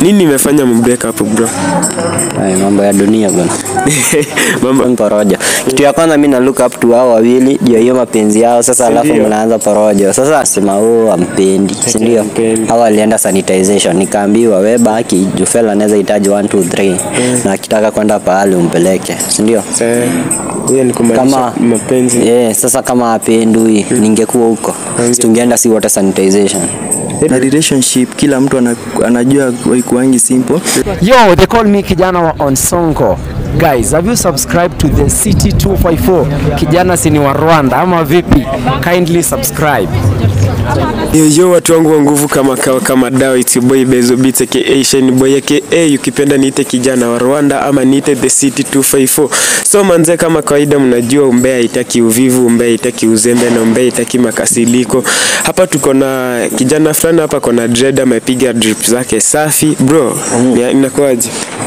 Nini imefanya mbreak up bro? Ay, mambo ya dunia bwana. Mambo porojo. Kitu ya kwanza mimi na look up to hao wawili juu ya hiyo mapenzi yao sasa, alafu ndio? mnaanza porojo. Sasa sema huo ampendi, si ndio? hampendi. Hao walienda sanitization, nikaambiwa we baki, juu fella anaweza hitaji 1 2 3 na akitaka kwenda pahali umpeleke, si ndio? Eh, hiyo ni kumaanisha Kama mapenzi. yeah, sasa kama apendui ningekuwa huko, si tungeenda si wote sanitization. na relationship kila mtu ana- anajua waikuangi simple Yo, they call me Kijana wa Onsongo. Guys, have you subscribed to the City 254? Kijana si ni wa Rwanda ama vipi? Kindly subscribe. Yo, yo watu wangu wa nguvu kama kawa kama dawa it's your boy Bezo Beats aka Shine Boy aka ukipenda niite kijana wa Rwanda ama niite the city 254. So manze, kama kawaida, mnajua umbea haitaki uvivu, umbea haitaki uzembe na umbea haitaki makasiliko. Hapa tuko na kijana fulani hapa kona dread amepiga drip zake safi bro. ya- Inakuwaje?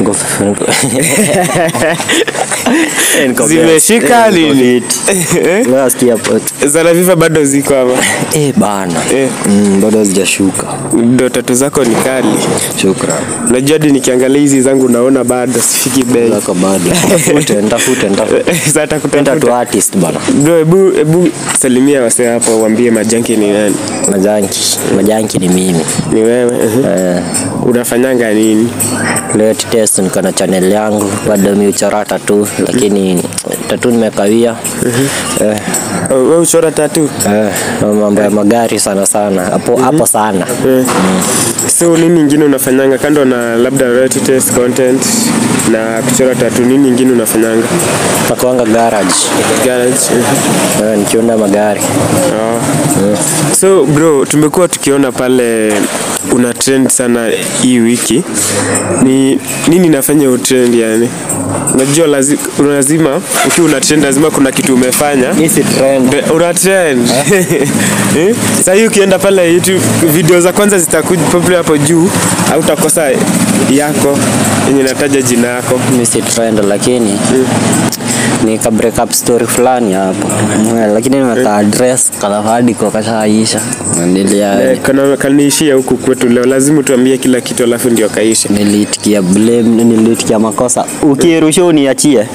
Zimeshika nini? Eh? Nasikia pot. Zana viva bado ziko hapa. Eh bana. Eh. Mm, bado hazijashuka. Ndo tatu zako ni kali. Shukran. Unajua hadi nikiangalia hizi zangu naona bado sifiki bei. Zako bado. Tafute, nitafute, nitafute. Sasa Penda tu takutafuta. artist bana. Bro, hebu hebu salimia wasee hapo waambie majanki ni nani? Majanki. Majanki ni mimi. Ni wewe. uh Eh, Unafanyanga nini? leo test niko na channel yangu bado mi uchora tatu lakini tatu nimekawia. Eh, Oh, Wewe uchora tatu. eh, mambo ya magari sana sana. Hapo hapo sana. Eh. So nini ingine unafanyanga kando na labda royalty test content na kuchora tatu, nini ingine unafanyanga? Nakuanga garage. Garage. mhm. Eh, nikiunda magari. Oh. So bro, tumekuwa tukiona pale una trend sana hii wiki. Ni nini inafanya utrend yani? Unajua lazima, lazima ukiwa una trend lazima kuna kitu umefanya. Hii si trend. Be- Una trend. Eh? Sasa hii ukienda pale YouTube video za kwanza zitakuja popular hapo juu au utakosa yako yenye nataja jina yako. mi si trend lakini ni ka break up story fulani hapo Eh, lakini nimeka address kana hadi kwa kashaisha nilia Eh, kana kaniishia huku kwetu leo, lazima tuambie kila kitu alafu ndio kaisha. nilitikia blame nilitikia makosa ukirusha uniachie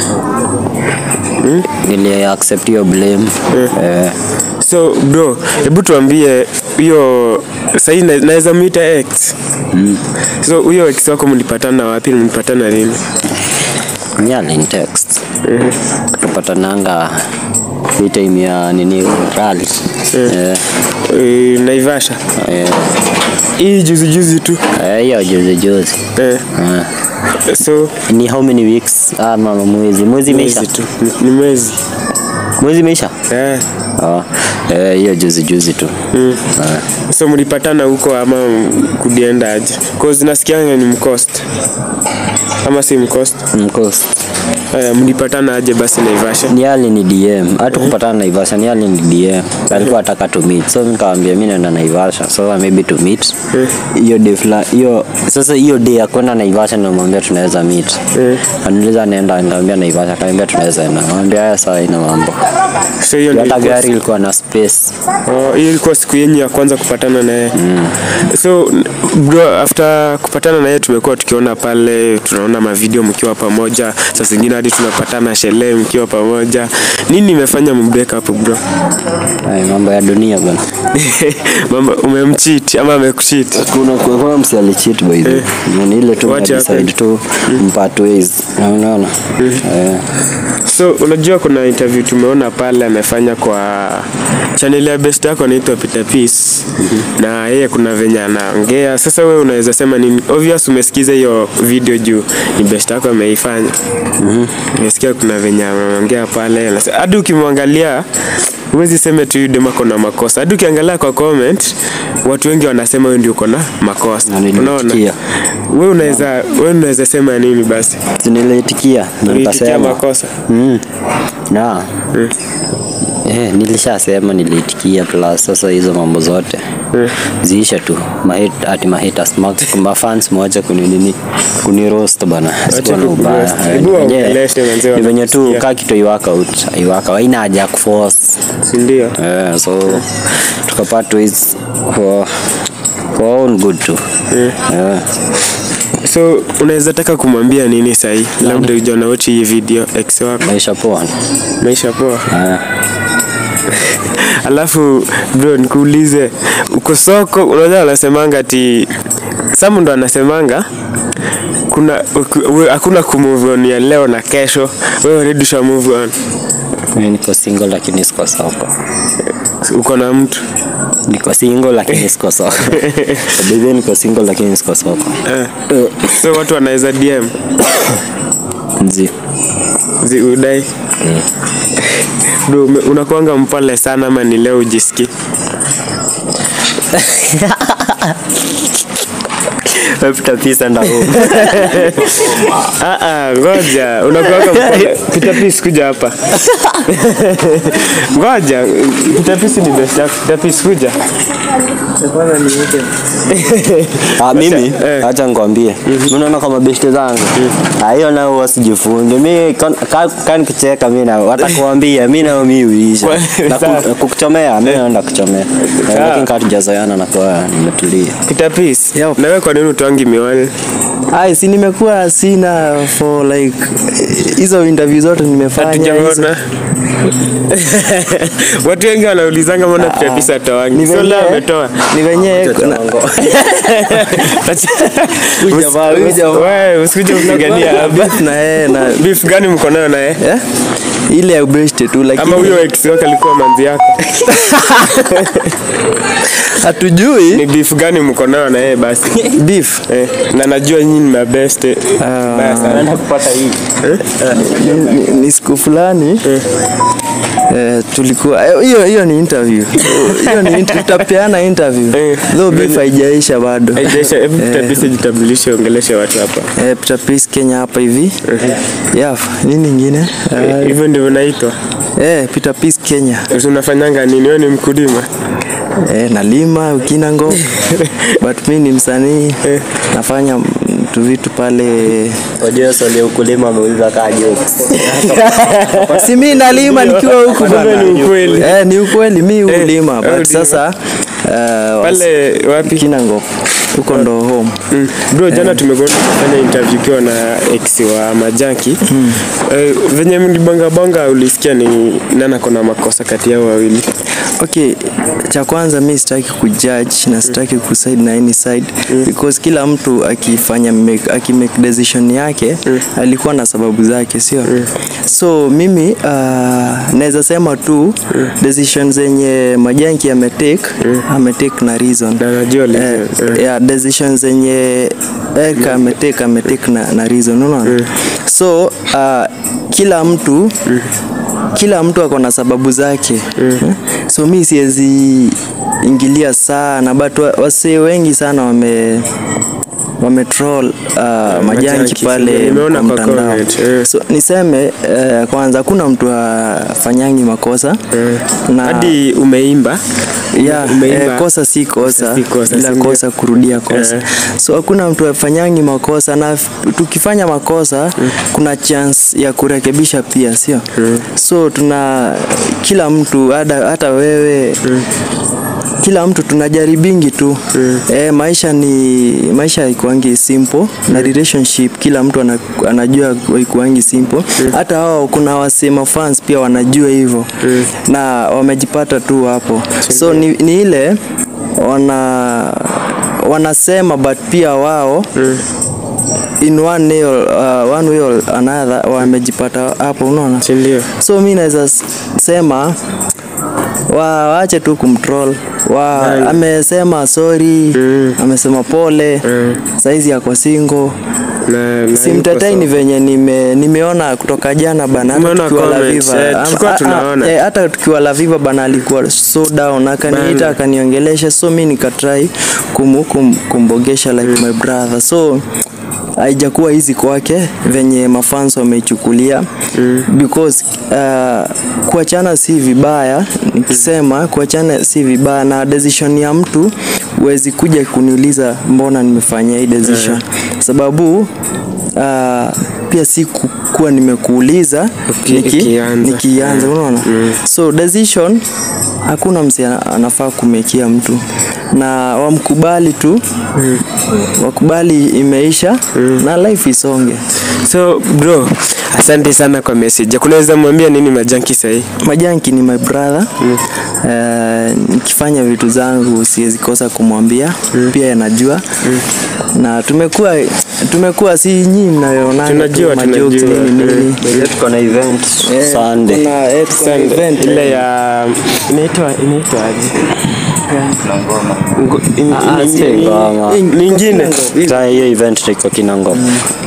nili accept hiyo blame eh, So bro, hebu tuambie hiyo sahii na- naweza muita ex. So huyo ex wako mlipatana wapi? Mlipatana lini? mi alinitext tupatananga hii time ya nini rally eh, Eh, Naivasha. eh, Hii juzi juzi tu. eh, hiyo juzi juzi Eh, eh. so ni how many weeks ama mwezi mwezi imeisha mwezi tu. Ni- Ni mwezi. mwezi imeisha Eh. Ah, eh, hiyo juzi juzi tu Mm. Ah, So mlipatana huko ama kudienda aje? Cause nasikianga ni mcost. Ama si mcost? mkosi Eh, mlipatana aje basi Naivasha? ni ali ni dm hata kupatana naivasha ni ali ni dm alikuwa ataka to meet so nikawambia mi naenda naivasha so maybe to meet hiyo day fla hiyo sasa hiyo day ya kwenda naivasha namwambia tunaweza meet aniuliza naenda nikamwambia naivasha akaniambia tunaweza enda namwambia haya sawa ina mambo So hiyo ndio hata ilikuwa gari ilikuwa na space Oh, hiyo ilikuwa siku yenyu ya kwanza kupatana naye mm. so n- bro after kupatana naye tumekuwa tukiona pale tunaona mavideo mkiwa pamoja saa zingine hadi tunapatana sherehe mkiwa pamoja nini imefanya mbreak up bro Ay, mambo ya dunia bwana mama umemcheat ama amekucheat kuna kuna msi alicheat by the way. Ni ile tu What decide happened? tu mpart ways Na unaona eh so unajua kuna interview tumeona pale amefanya kwa channel ya best yako anaitwa Peter Peace na yeye kuna venye anaongea sasa wewe unaweza sema nini obvious umesikiza hiyo video juu ni best yako ameifanya umesikia kuna venye ameongea pale anase- hadi ukimwangalia huwezi sema tu yule dema na makosa hadi ukiangalia kwa comment watu wengi wanasema wewe ndio uko na makosa Na niliitikia. unaona wewe unaweza wewe unaweza sema nini basi niliitikia na Uliitikia nikasema makosa mm. na Eh, nilishasema niliitikia plus sasa hizo mambo zote ziisha tu mahit, ati mahitas mafans moja kuninini kuniroast bana sikuwa na ubaya kukuroast. Eh, Hebu ni venye- waongeleshe manze ni venye tu wanakusikia. kaa kitu iwaka out iwaka haina haja ya kuforce si ndio Eh, so tukapata ways kwa kwa all good tu yeah. so unaweza taka kumwambia nini sahii labda ujana wote hii video ex wako maisha poa maisha poa yeah. alafu bro nikuulize uko soko unajua anasemanga ati samu ndo anasemanga kuna uku- we- hakuna kumove on ya leo na kesho wewe already usha move on Mimi niko single lakini siko soko uko na mtu niko single lakini siko soko Baby, niko single lakini siko soko eh. so watu wanaweza dm nzi zi udai bro ume- unakuanga mpole sana ama ni leo ujiski napita pisa nda Ah, ah, ngoja unakuanga mpole Peter Peace kuja hapa ngoja Peter Peace ni best yako Peter Peace kuja Ah, mimi eh. acha nikwambie unaona kama beshte zangu Ah, hiyo nao wasijifunge mi kan- ka- kani kucheka mi nao watakuambia mi nao mi uisha na Sawa. ku- kukuchomea mi naenda kuchomea Eh, lakini kaa tujazoeana na kwa nimetulia Peter Peace Yep. na wewe kwa nini utwangi miwani ai si nimekuwa sina for like hizo interview zote nimefanya hizo- hatujaona watu wengi wanaulizanga mbona Peter Peace ni atoangi so venye- leo ametoa ni venye na- Huyu jamaa- huyu jamaa- Wewe, usikuje kupigania hapa. beef na yeye na beef gani mko nayo naye eh? ile ya ubeshte tu ama lakini huyo ex wake alikuwa manzi yako hatujui ni beef gani mko nayo na yeye basi beef eh, na najua nyinyi ni mabeste Baya sana. kupata hii ni, ni, ni siku fulani Eh, tulikuwa eh, hiyo hiyo ni interview hiyo ni int- tutapeana interview Eh, though beef haijaisha bado Haijaisha, hebu Peter Peace jitambulishe ongeleshe watu hapa eh, Peter Peace Kenya hapa hivi yeah nini ingine Eh, hivyo ndivyo naitwa eh, Peter Peace Kenya Sasa unafanyanga nini wewe ni mkulima eh, nalima ukinango but mi ni msanii nafanya mm, tu vitu pale wajua swali ya ukulima ameuliza kaa jokes si mi nalima nikiwa huku bana. ni ukweli. eh, ni ukweli mi Eh, ulima wewe but ulima. sasa uh, pale wapi kinango huko ndo home Mm. Bro, jana tumekuwa tukifanya interview ukiwa na ex wa Majaki. Eh, venye mlibonga bonga ulisikia ni nani ako na makosa kati yao wawili? okay cha kwanza mi sitaki kujudge na sitaki kuside na any side because kila mtu akifanya make, akimake decision yake alikuwa na sababu zake sio so mimi uh, naweza sema tu decision zenye majanki ametake ametake na reason Na najua li- eh, eh. yeah, decision zenye Erika ametake ametake na, na reason unaona so uh, kila mtu kila mtu ako na sababu zake Eh, so mi siwezi ingilia sana but wa- wasee wengi sana wame wametroll uh, majanki Majanki, pale nimeona kwa kwa mtandao comment, eh. so niseme uh, kwanza hakuna mtu afanyangi makosa na Hadi umeimba yeah, umeimba. eh, kosa si kosa si kosa, ila si ndio? kosa kurudia kosa Eh. so hakuna mtu afanyangi makosa na f- tukifanya makosa kuna chance ya kurekebisha pia sio so tuna kila mtu hata, hata wewe kila mtu tunajaribingi tu eh, maisha ni maisha haikuangi simple na relationship kila mtu ana, anajua haikuangi simple hata wao kuna wasema fans pia wanajua hivyo na wamejipata tu hapo so ni, ni ile wana wanasema but pia wao in one way or, uh, one way or another wamejipata hapo unaona Si ndio? so mi naweza s- sema wa waache tu kumtroll wa amesema sorry amesema pole saizi yako singo Na, na simtetai ni venye nime, nimeona kutoka jana bana hata Umeona tukiwa La comments, Viva. eh, Am- tulikuwa a- a- tunaona. eh, hata tukiwa La Viva bana alikuwa so down akaniita Bana. akaniongelesha so mi nikatrai kum, kum, kumbogesha like my brother so haijakuwa hizi kwake venye mafans wameichukulia because uh, kuachana si vibaya nikisema kuachana si vibaya na decision ya mtu huwezi kuja kuniuliza mbona nimefanya hii decision sababu uh, pia si ku- kuwa nimekuuliza Uki- niki- ikianza. nikianza unaona so decision hakuna msi ana- anafaa kumekia mtu na wamkubali tu wakubali imeisha na life isonge So bro, asante sana kwa message. Kunaweza mwambia nini majanki sahii? Majanki ni my brother Eh, nikifanya vitu zangu siwezi kosa kumwambia pia anajua na tumekuwa tumekuwa si nyinyi mnayoonana Tunajua, tu, majokes tunajua. nini nini tuko na event Eh, Sunday kuna- eh, tuko na Sunday, event, ile eh. ya inaitwa inaitwa aje? Ngo- in- Ah, in- si in- ngoma. in- Nyingine. Sasa hiyo event iko Kinango.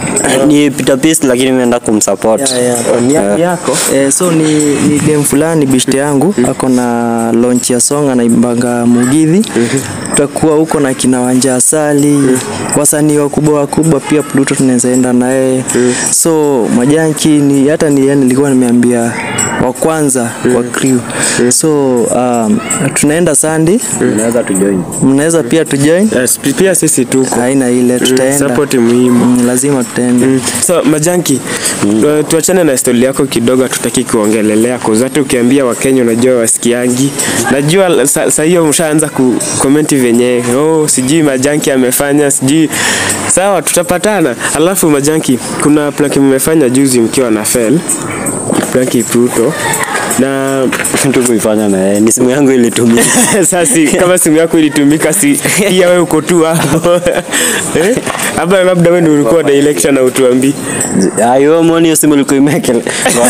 Ni Peter Peace lakini imeenda kumsupport. Yeah, yeah. Oh, ni ya- ni yako? Eh, so ni, ni dem fulani bishte yangu ako na launch ya song anaimbanga Mugithi. Tutakuwa huko na kina Wanja Asali, wasanii wakubwa wakubwa pia Pluto tunaweza enda na yeye. So majanki ni hata ni yani nilikuwa nimeambia wa kwanza wa crew. So um, tunaenda Sunday, Unaweza tu join. mnaweza pia tujoin. Yes, pia sisi tuko. Haina ile tutaenda. Support muhimu. Mm, lazima tutaenda. So majanki, tu- tuachane na stori yako kidogo, hatutaki kuongelelea cause hata ukiambia Wakenya unajua wasikiangi. Najua sa, sa hiyo mshaanza ku comment venye oh, sijui majanki amefanya sijui. Sawa, tutapatana. Alafu majanki, kuna planki mmefanya juzi mkiwa na Fel planki Pluto na Kitu kuifanya na yeye. Ni simu yangu ilitumia. sasa kama simu yako ilitumika, si pia wewe uko tu hapo eh? Ama labda wewe ndio ulikuwa na election na utuambii Ayo mwoni hiyo simu ilikuwa imekele.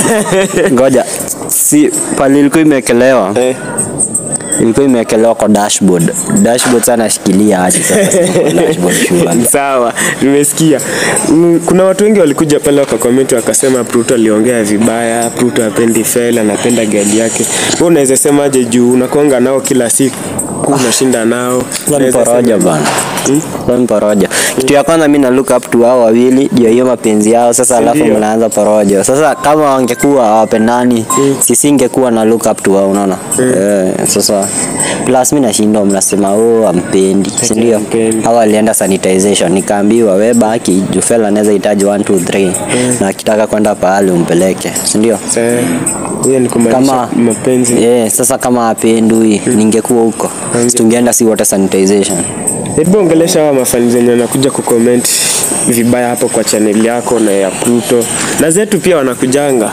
Ngoja. Si pale ilikuwa imekelewa. eh. Ilikuwa imekelewa kwa dashboard. Dashboard sana nashikilia aje sasa. kwa Dashboard shule. Sawa, nimesikia. Mm, Kuna watu wengi walikuja pale wakakomenti wakasema Pluto aliongea vibaya, Pluto hapendi Fel, anapenda gari yake. Wewe unaweza semaje juu unakonga nao kila siku unashinda nao? Kwa ni Unaweza poroja sema- bana. Kwa ni poroja. Kitu ya kwanza mimi na look up to hao wawili juu ya hiyo mapenzi yao sasa alafu Ndio. mnaanza porojo. Sasa kama wangekuwa hawapendani sisi ingekuwa na look up to wao unaona? Eh, sasa plus mimi nashindwa mnasema oh ampendi, si ndio? hampendi. Hao walienda sanitization nikaambiwa we baki juu fella anaweza hitaji 1 2 3 na akitaka kwenda pahali umpeleke, si ndio? Sa- Hiyo ni kumaanisha Kama mapenzi. yeah, sasa kama apendui ningekuwa huko. Si tungeenda si wote sanitization. Hebu ongelesha hawa mafani zenye wanakuja kucomment vibaya hapo kwa channel yako na ya Pluto na zetu pia wanakujanga.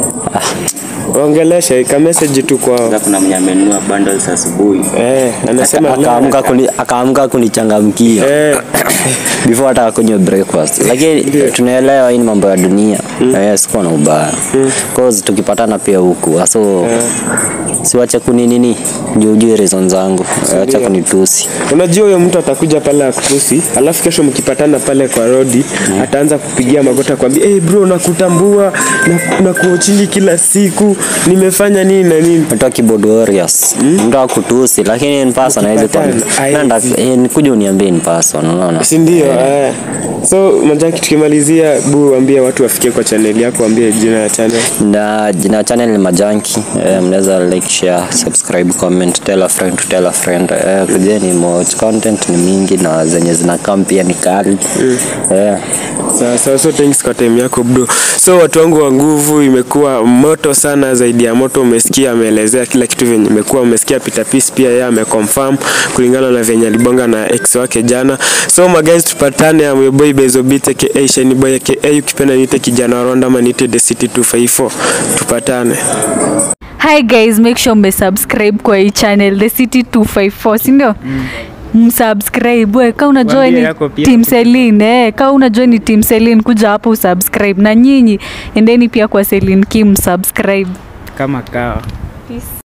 Ongelesha ka message tu kwao. Sasa kuna mwenye amenunua bundles asubuhi Eh, anasema Aka- akaamka kuni, akaamka kunichangamkia eh, before hata akunywe breakfast lakini tunaelewa hii ni mambo ya dunia na yeye sikuwa na ubaya cause tukipatana pia huku so siwache kuninini juu ujue reason zangu acha kunitusi unajua huyo mtu atakuja pale akutusi, alafu kesho mkipatana pale kwa rodi ataanza kupigia magoti akwambia, hey bro, nakutambua na, na kuochili kila siku nimefanya nini na nini. Mtu keyboard warriors mtu akutusi lakini in person hawezi kwa Mkipatana, nenda eh, nikuja uniambie in person unaona si ndio? Eh. So Majaki, tukimalizia, bu ambie watu wafikie kwa channel yako, ambie jina ya channel. na jina ya channel ni Majanki eh, mnaweza like share subscribe comment tell a friend to tell a friend eh, kujeni watch content ni mingi na zenye zinakaa pia ni kali eh, Sawa sawa, so thanks kwa time yako bro. So watu wangu wa nguvu, imekuwa moto sana, zaidi ya moto. Umesikia ameelezea kila kitu venye imekuwa, umesikia Peter Peace pia yeye ameconfirm kulingana na venye alibonga na ex wake jana. So my guys, tupatane ya boy Bezo Beat aka Shiny Boy aka ukipenda niite kijana wa Rwanda ama niite The City 254. Tupatane. hi guys make sure umesubscribe kwa hii channel the city 254 sindio msubscribe we ka unajua Waambie ni yako pia. team Celine eh, ka unajua ni team Celine kuja hapo usubscribe na nyinyi endeni pia kwa Celine Kim subscribe Kama kawa. Peace.